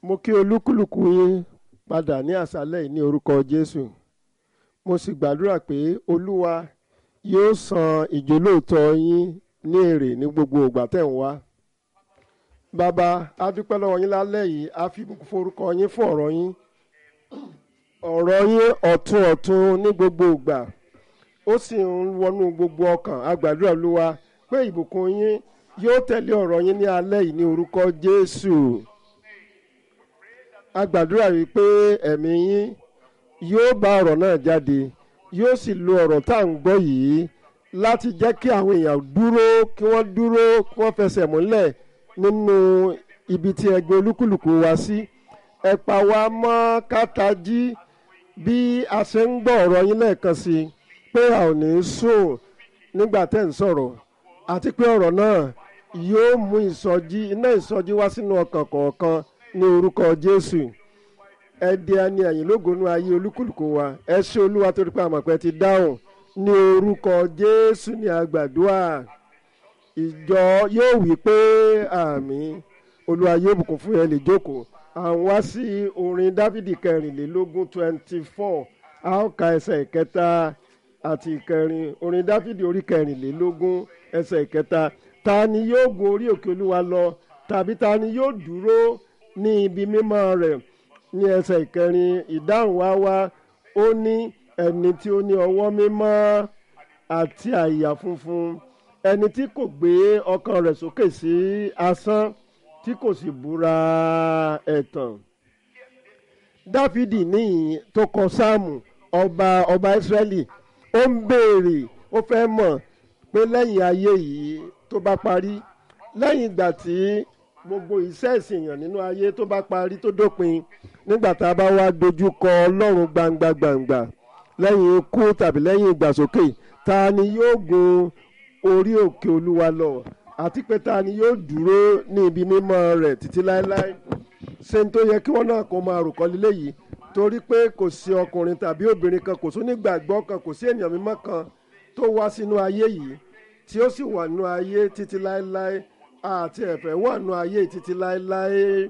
mo kí olúkúlùkù yín padà ní àṣálẹ́ yìí ní orúkọ jésù mo sì gbàdúrà pé olúwa yóò san ìjólóòtọ́ yín ní èrè ní gbogbo ìgbà tẹ̀ ń wá bàbá a dúpẹ́ lọ́wọ́ yín lálẹ́ yìí a fi ìbùkún forúkọ yín fún ọ̀rọ̀ yín ọ̀rọ̀ yín ọ̀tun ọ̀tun ní gbogbo ìgbà ó sì ń wọnú gbogbo ọkàn a gbàdúrà olúwa pé ìbùkún yín yóò tẹ̀lé ọ̀rọ̀ yín ní alẹ́ yìí ní orúkọ jésù a gbàdúrà wípé ẹ̀mí yín yóò bá ọ̀rọ̀ náà jáde yóò sì lo ọ̀rọ̀ tá à ń gbọ́ yìí láti jẹ́ kí àwọn èèyàn dúró kí wọ́n dúró kí wọ́n fẹsẹ̀ múlẹ̀ nínú ibi tí ẹ gbé olúkúlùkù wá sí ẹ pa wá mọ́ kátají bí a ṣe ń gbọ́ ọ̀rọ̀ yín lẹ́ẹ̀kan sí i pé a ò ní sùn nígbà tẹ́ ń sọ̀rọ̀ àti pé ọ̀rọ̀ náà yóò mú ìsọjí iná ìsọjí wá sínú ọkàn kọ̀ọ̀kan ní orúkọ jésù ẹ di ẹni ẹ̀yìn lógonú ayé olúkúlùkù wa ẹ ṣé olúwa torí pé àmọ̀pẹ́ ti dáhùn ní orúkọ jésù ní àgbàdua ìjọ yóò wí pé àmín olúwa yóò bùkún fún ẹ lè jókòó à ń wá sí orin dávìdì kẹrìnlélógún twenty four a ó ka ẹsẹ̀ ìkẹta àti ìkẹrin orin dávìdì orí kẹrìnlélógún ẹsẹ̀ ìkẹta ta ni yóò gun orí òkè olúwa lọ tàbí ta ni yóò dúró ní ibi mímọ́ rẹ̀ ní ẹsẹ̀ ìkẹrin ìdáhùn wá wá ó ní ẹni tí ó ní ọwọ́ mímọ́ àti àyà funfun ẹni tí kò gbé ọkàn rẹ̀ sókè sí asán tí kò sì búra ẹ̀tàn dáfídì níyìn tó kọ sáàmù ọba ọba ìsírẹ́lì ó ń béèrè ó fẹ́ mọ̀ pé lẹ́yìn ayé yìí tó bá parí lẹ́yìn ìgbà tí gbogbo iṣẹ́ ìsìnyàn nínú ayé tó bá parí tó dópin nígbà tá a bá wá dojú kọ ọlọ́run gbangba gbangba lẹ́yìn ikú tàbí lẹ́yìn ìgbàsókè ta ni yóò gun orí òkè olúwa lọ àti pé ta ni yóò dúró ní ibi mímọ́ rẹ̀ títí láéláé ṣe ń tó yẹ kí wọ́n náà kó máa rò kọ́ lílé yìí torí pé kò sí ọkùnrin tàbí obìnrin kan kò sí onígbàgbọ́ kan kò sí ènìyàn mímọ́ kan tó wá sínú ayé yìí tí ó sì wà nínú ayé títí láéláé àti ẹ̀fẹ̀ wà nínú ayé títí láéláé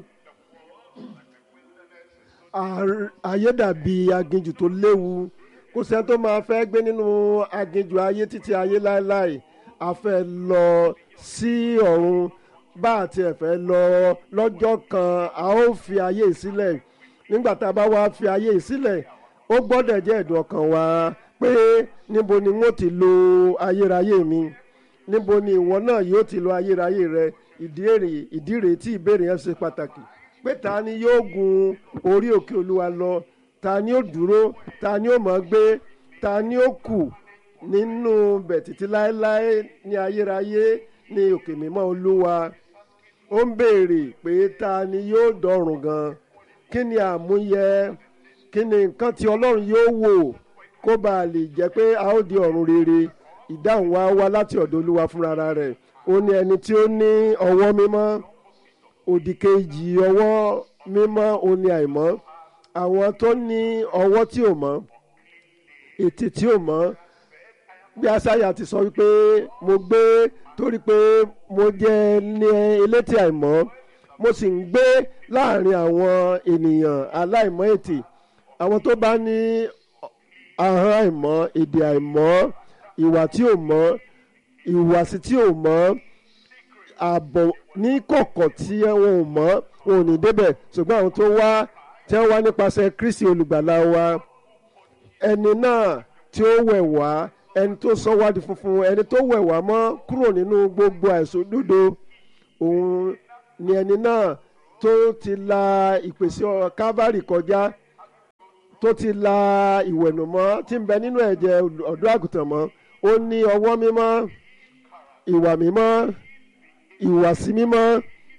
ayé dàbí aginjù tó léwu kò sẹ́ni tó máa fẹ́ gbé nínú aginjù ayé títí ayé láéláé a fẹ́ lọ sí ọ̀run bá àti ẹ̀fẹ́ lọ lọ́jọ́ kan a ó fi ayé sílẹ̀ nígbà tá a bá wá fi ayé sílẹ̀ ó gbọ́dọ̀ jẹ́ ẹ̀dùn ọkàn wa pé níbo ni wọ́n ti lo ayérayé mi níbo ni ìwọ náà yóò ti lo ayérayé rẹ ìdí èrè ìdí rèé tí ìbéèrè yẹn ṣe pàtàkì pé ta ni yóò gun orí òkè olúwa lọ ta ni ó dúró ta ni ó mọ̀ gbé ta ni ó kù nínú bẹ̀ títí láéláé ní ayérayé ní òkè mímọ́ olúwa ó ń béèrè pé ta ni yóò dọ̀rùn gan kí ni àmúyẹ kí ni nǹkan tí ọlọ́run yóò wò kó bá a lè jẹ́ pé a ó di ọ̀run rere ìdáhùn wa wá láti ọ̀dọ̀ olúwa fúnra rẹ̀ ó ní ẹni tí ó ní ọwọ́ mímọ́ òdì kejì ọwọ́ mímọ́ ó ní àìmọ́ àwọn tó ní ọwọ́ tí ò mọ́ ètè tí ò mọ́ bí asáyà ti sọ wípé mo gbé torí pé mo jẹ́ ní elétè àìmọ́ mo sì ń gbé láàrin àwọn ènìyàn aláìmọ́ ètè àwọn tó bá ní ahọ́n àìmọ́ èdè àìmọ́ ìwà tí ò mọ́ ìhùwàsí tí ò mọ́ ààbọ̀ ní kọ̀kọ̀ tí wọn ò mọ́ wọn ò ní débẹ̀ ṣùgbọ́n àwọn tó wá tí wọ́n wá nípasẹ̀ Kristi olùgbàlà wa ẹni náà tí ó wẹ̀ wá ẹni tó sọ wá di funfun ẹni tó wẹ̀ wá mọ́ kúrò nínú gbogbo àìṣòdodo òun ni ẹni náà tó ti la ìpèsè Kávárì kọjá tó ti la ìwẹ̀nùmọ́ tí ń bẹ nínú ẹ̀jẹ̀ ọ̀dọ́ àgùntàn mọ́ ó ní ọwọ́ mímọ́ ìwà mímọ́ ìwàsí mímọ́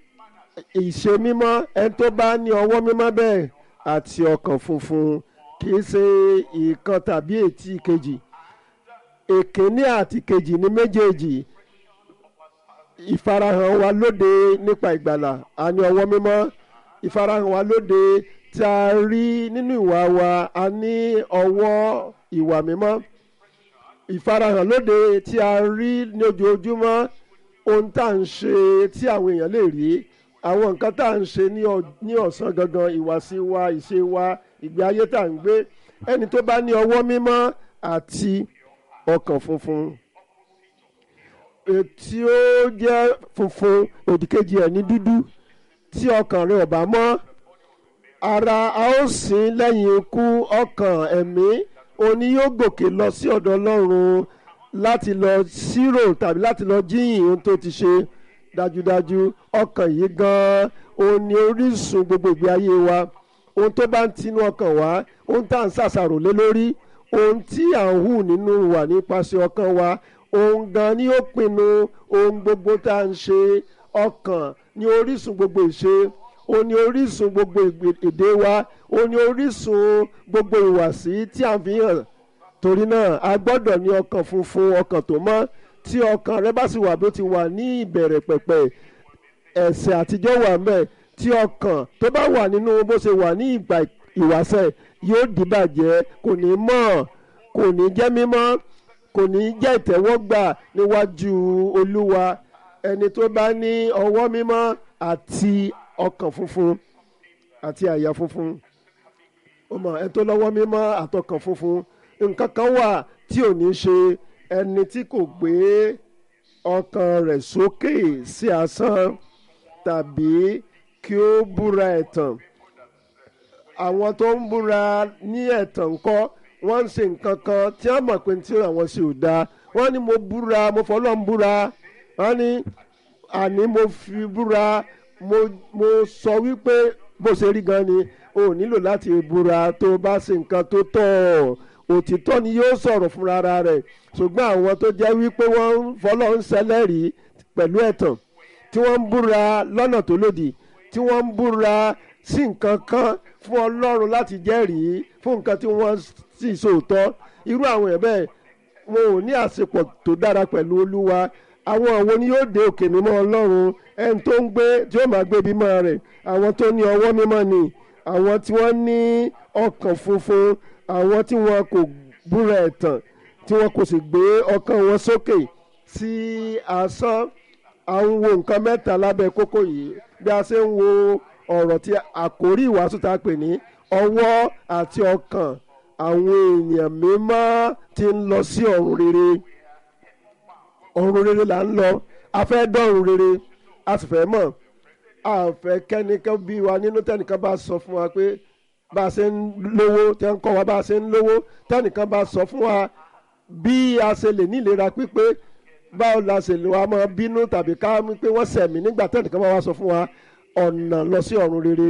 ìṣe mímọ́ ẹni tó bá ní ọwọ́ mímọ́ bẹ́ẹ̀ àti ọkàn funfun kì í ṣe ìkan tàbí ètí kejì èkíní àti kejì ní méjèèjì ìfarahàn wa lóde nípa ìgbàlà a ní ọwọ́ mímọ́ ìfarahàn wa lóde tí a rí nínú ìwà wa a ní ọwọ́ ìwà mímọ́ ìfarahàn lóde tí a rí ní ojoojúmọ́ ohun tá à ń ṣe tí àwọn èèyàn lè rí àwọn nǹkan tá à ń ṣe ní ọ- ní ọ̀sán gangan ìwàsí wa ìṣe wa ìgbé ayé tá à ń gbé ẹni tó bá ní ọwọ́ mímọ́ àti ọkàn funfun tí ó jẹ́ funfun òdìkejì ẹ̀ ní dúdú tí ọkàn rẹ̀ ò bá mọ́ ara a ó sìn lẹ́yìn ikú ọkàn ẹ̀mí òní yóò gòkè lọ sí ọ̀dọ̀ ọlọ́run láti lọ ṣírò tàbí láti lọ jíyìn ohun tó ti ṣe dájúdájú ọkàn yìí gan-an òun ni orísun gbogbo ìgbé ayé wa ohun tó bá ń tinú ọkàn wá ohun tá à ń ṣàṣàrò lé lórí ohun tí à ń hù nínú wa nípasẹ̀ ọkàn wa ohun gan ni ó pinnu ohun gbogbo tá à ń ṣe ọkàn ni orísun gbogbo ìṣe ó ní orísun gbogbo ìgbè- èdè wa ó ní orísun gbogbo ìwàsí tí à ń fi hàn torí náà a gbọ́dọ̀ ní ọkàn funfun ọkàn tó mọ́ tí ọkàn rẹ bá sì wà bí ó ti wà ní ìbẹ̀rẹ̀ pẹ̀pẹ̀ ẹ̀ṣẹ̀ àtijọ́ wà mẹ́ tí ọkàn tó bá wà nínú bó ṣe wà ní ìgbà ìwàsẹ̀ yóò dìbàjẹ́ kò ní mọ́ kò ní jẹ́ mímọ́ kò ní jẹ́ ìtẹ́wọ́gbà níwájú olúwa ẹni tó bá ní ọwọ́ mímọ́ àti ọkàn funfun àti àyà funfun ó mọ ẹni tó lọ́wọ́ mímọ́ àtọkàn funfun nǹkan kan wà tí ò ní ṣe ẹni tí kò gbé ọkàn rẹ̀ sókè sí asán tàbí kí ó búra ẹ̀tàn àwọn tó ń búra ní ẹ̀tàn ńkọ́ wọ́n ń ṣe nǹkan kan tí wọ́n mọ̀ pé tí àwọn ṣe ò dáa wọ́n ní mo búra mo fọlọ́ ń búra wọ́n ní àní mo fi búra mo mo sọ wípé bó ṣe rí gan ni o ò nílò láti búra tó o bá ṣe nǹkan tó tọ́ òtítọ́ ni yóò sọ̀rọ̀ fúnra ara rẹ̀ ṣùgbọ́n àwọn tó jẹ́ wípé wọ́n ń fọlọ́ ń ṣẹlẹ́rìí pẹ̀lú ẹ̀tàn tí wọ́n ń búra lọ́nà tó lòdì tí wọ́n ń búra sí nǹkan kan fún ọlọ́run láti jẹ́rìí fún nǹkan tí wọ́n sì sòótọ́ irú àwọn ẹ̀ bẹ́ẹ̀ wọn ò ní àsepọ̀ tó dára pẹ̀lú olúwa àwọn àwọn ni yóò dé òkè mímọ́ ọlọ́run ẹni tó ń gbé tí ó máa gbé bímọ rẹ̀ àwọn tó ní ọwọ́ mímọ́ ni àwọn tí wọ́n ní ọkàn funfun àwọn tí wọn kò búra ẹ̀tàn tí wọn kò sì gbé ọkàn wọn sókè sí asán à ń wo nǹkan mẹ́ta lábẹ́ kókó yìí bí a ṣe ń wo ọ̀rọ̀ tí àkórí ìwàásù tá a pè ní ọwọ́ àti ọkàn àwọn èèyàn mímọ́ tí ń lọ sí ọ̀run rere ọ̀run rere là ń lọ a fẹ́ dọ̀run rere a sì fẹ́ mọ̀ a fẹ́ kẹ́nìkan bí wa nínú tẹ́nìkan bá sọ fún wa pé bá a ṣe ń lówó tẹ́ ń kọ́ wa bá a ṣe ń lówó tẹ́nìkan bá sọ fún wa bí a ṣe lè ní ìlera pípé báwo la ṣe lè wa máa bínú tàbí ká mú pé wọ́n sẹ̀mí nígbà tẹ́nìkan bá wa sọ fún wa ọ̀nà lọ sí ọ̀run rere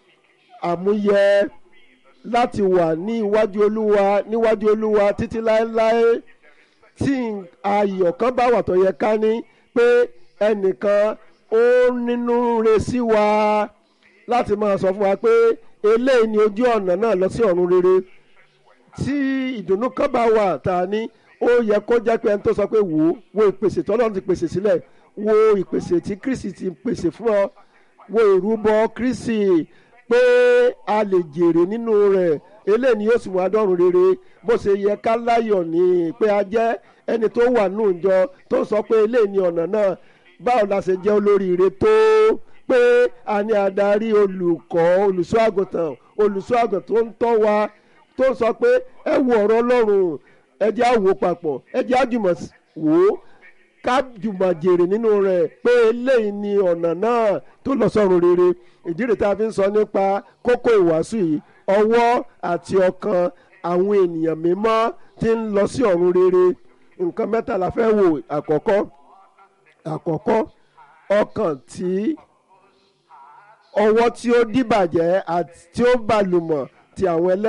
àmúyẹ láti wà ní iwájú olúwa níwájú olúwa títí láéláé tí ayọ̀ kan bá wà tó yẹ ká ní pé ẹnìkan ó nínú re sí wa láti máa sọ fún wa pé eléyìí ni ojú ọ̀nà náà lọ sí ọ̀run rere tí ìdùnnú kan bá wà tá a ní ó yẹ kó jẹ́ pé ẹni tó sọ pé wò ó wo ìpèsè tọ́lọ́run ti pèsè sílẹ̀ wo ìpèsè tí kristi ti pèsè fún ọ wo ìrúbọ kristi pé a lè jèrè nínú rẹ̀ eléyìí ni yóò sì wá dọ́run rere bó ṣe yẹ ká láyọ̀ ní pé a jẹ́ ẹni tó wà nù jọ tó sọ pé eléyìí ni ọ̀nà náà báwo la ṣe jẹ́ olóríire tó pé a ní adarí olùkọ́ olùṣọ́ àgùntàn olùṣọ́ àgùntàn tó ń tọ́ wa tó sọ pé ẹ wo ọ̀rọ̀ ọlọ́run ẹ jẹ́ àwò papọ̀ ẹ jẹ́ àjùmọ̀ wò ó ká jùmọ̀ jèrè nínú rẹ̀ pé eléyìí ni ọ̀nà náà tó lọ sọ́run rere ìdí rẹ̀ tá a fi ń sọ nípa kókó ìwàásù yìí ọwọ́ àti ọkàn àwọn ènìyàn mímọ́ tí ń lọ sí ọ̀run rere nǹkan mẹ́ta la fẹ́ wò àkọ́kọ́ àkọ́kọ́ ọkàn tí ọwọ́ tí ó dìbàjẹ́ àti tí ó bàlùmọ̀ ti àwọn ẹlẹ́